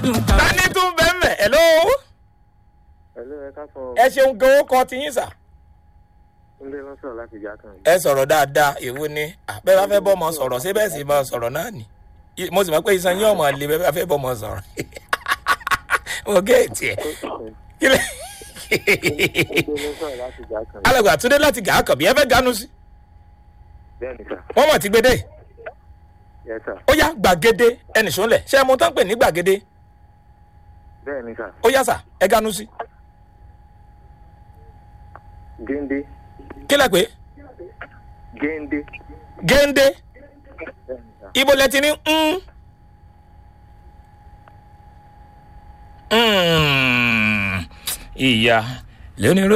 gbádùn ká. tani tún bẹ́ẹ̀ mẹ́ ẹ̀ ló Hello, ẹ ká sọ ẹ ṣeun gan ó kọ tiyín sà. Túndé ló sọ̀rọ̀ láti ìjà kan. ẹ sọ̀rọ̀ dáadáa èwo ni bẹ́ẹ̀ bá fẹ́ bọ́ ọmọ sọ̀rọ̀ ṣé bẹ́ẹ̀ sì máa sọ̀rọ̀ náà ni I- mo sì mọ̀ pé iṣan yín ọmọ lè bẹ́ẹ̀ bá fẹ́ bọ́ ọmọ sọ̀rọ̀ mo géètì ẹ̀ kí lè. Túndé ló sọ̀rọ̀ láti ìjà kan. alàgbà túndé láti gàá kàn bí ẹ fẹ́ ganu sí Bẹ́ẹ̀ ni sà. wọ́n mọ̀ ti gbé dé Yes sà. ó yá gbàgede ẹnì sọ́nlẹ̀ ṣé ẹ mọ tán pè ní gbàgede Bẹ́ẹ̀ ni sà. ó yá sà ẹ ganu sí Géńdé. kí lẹ pé Géńdé. géńdé Bẹ́ẹ̀ ni sà. ibo lẹ ti ní ń. ìyá lónìí